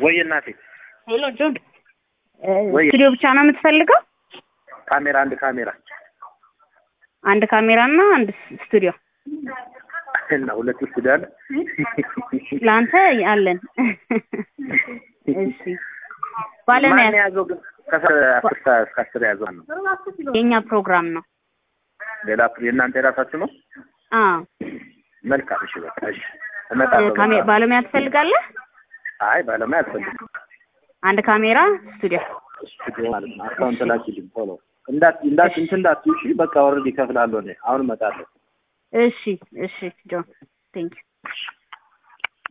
ወይ እናቴ ሄሎ ጆን ወይ ስቱዲዮ ብቻ ነው የምትፈልገው? ካሜራ አንድ ካሜራ አንድ ካሜራ እና አንድ ስቱዲዮ እና ሁለት ስቱዲዮ አለ። ለአንተ አለን። እሺ ባለሙያ ማን የያዘው ግን ከአስር አስር ሰዓት እስከ አስር የያዘው ነው። የኛ ፕሮግራም ነው። ሌላ የእናንተ የራሳችሁ ነው። አ መልካም እሺ፣ በቃ እሺ፣ እመጣለሁ። ካሜ በቃ። ባለሙያ ትፈልጋለህ? አይ ባለሙያ አልፈልግም። አንድ ካሜራ ስቱዲዮ። ስቱዲዮ ማለት ነው። አካውንት ላኪልኝ ቶሎ። እንዳት እንዳት እንትን እንዳትዪ እሺ። በቃ ኦልሬዲ እከፍላለሁ እኔ አሁን እመጣለሁ። እሺ እሺ ጆን ቴንክ ዩ